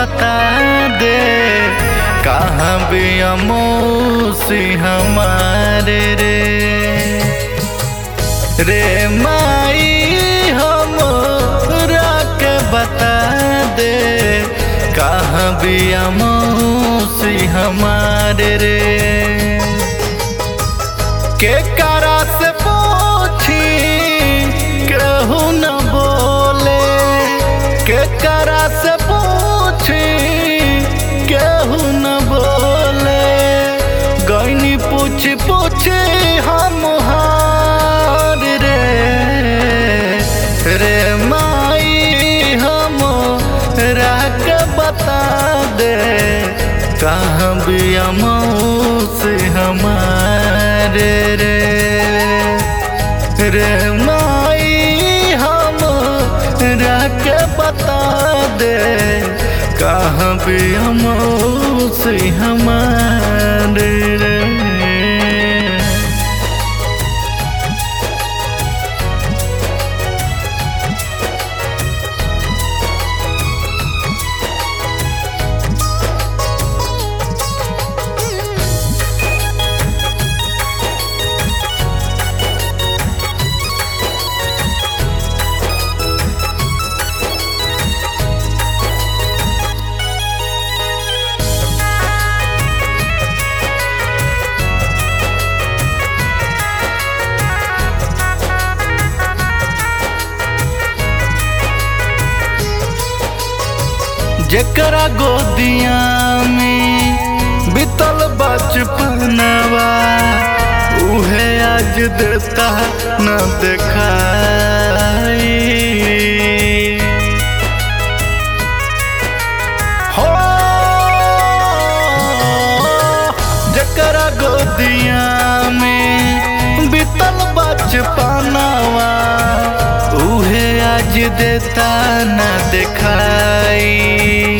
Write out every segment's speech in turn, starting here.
बता दे कहाँ भी अमोसी हमारे रे रे माई हम के बता दे कहाँ भी अमोसी हमारे रे के करा से पूछी केहू न बोले के करा से पूछी केहू न बोले गईनी पूछ पूछ हम हार रे रे माई हम राख बता दे कहाँ भी से हमारे रे रे माई हम राख बता दे कहाँ भी से हमारे रे जेकरा गोदिया में बितल बचपनवा उहे आज देता न देखाई हो जेकरा गोदिया में बितल बचपनवा उहे आज देता न दिखाई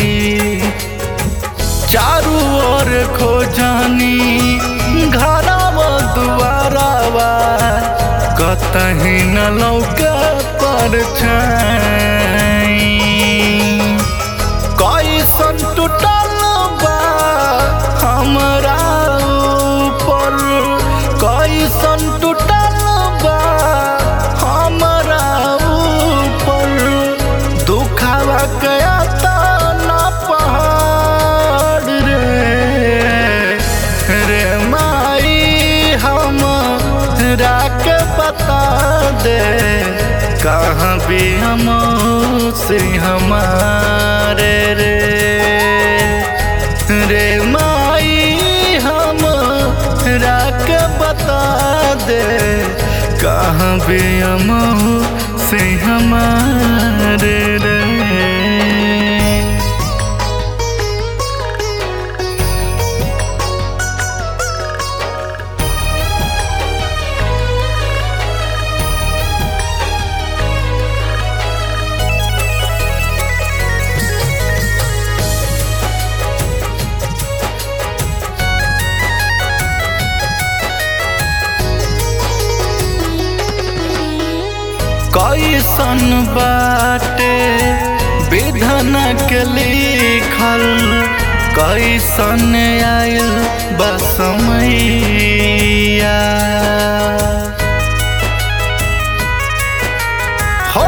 चारू ओर खोजानी घरवा दुआरावा कतही न लौका पर कैसन टूटल बा हमरा ऊपर कैसन टूटल बा हमरा ऊपर दुखावा गया न पहाड़ रे रे माई हम राख बता दे कहाँ भी हम से हमारे रे रे माई हम राख बता दे कहाँ भी हम से हमारे रे कैसन बाटे विधन के लिखल कैसन आयल बसमैया हो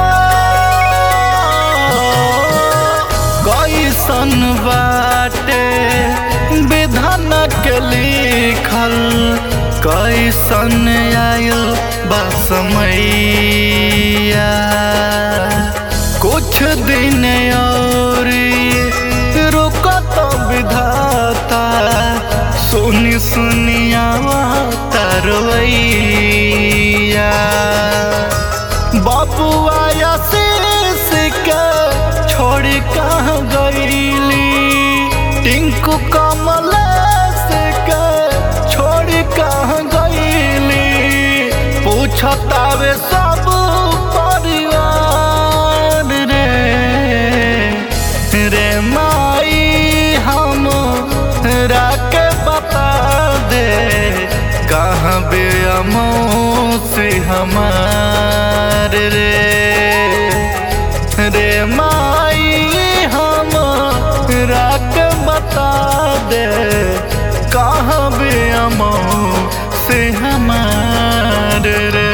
कैसन बाटे विधन के लिखल कैसन आयल बसमैया कुछ दिन और रुकत विधाता सुनी सुनिया तरवैया बाबुआ आशीष के छोड़ कहाँ गईली टिंकू कमल के छोड़ कहाँ गईली पूछतावे सब परिवार रे रे माई हम राख बता दे कहाँ बे से हमारे रे रे माई हम बता दे कहाँ बे अमो से हमार रे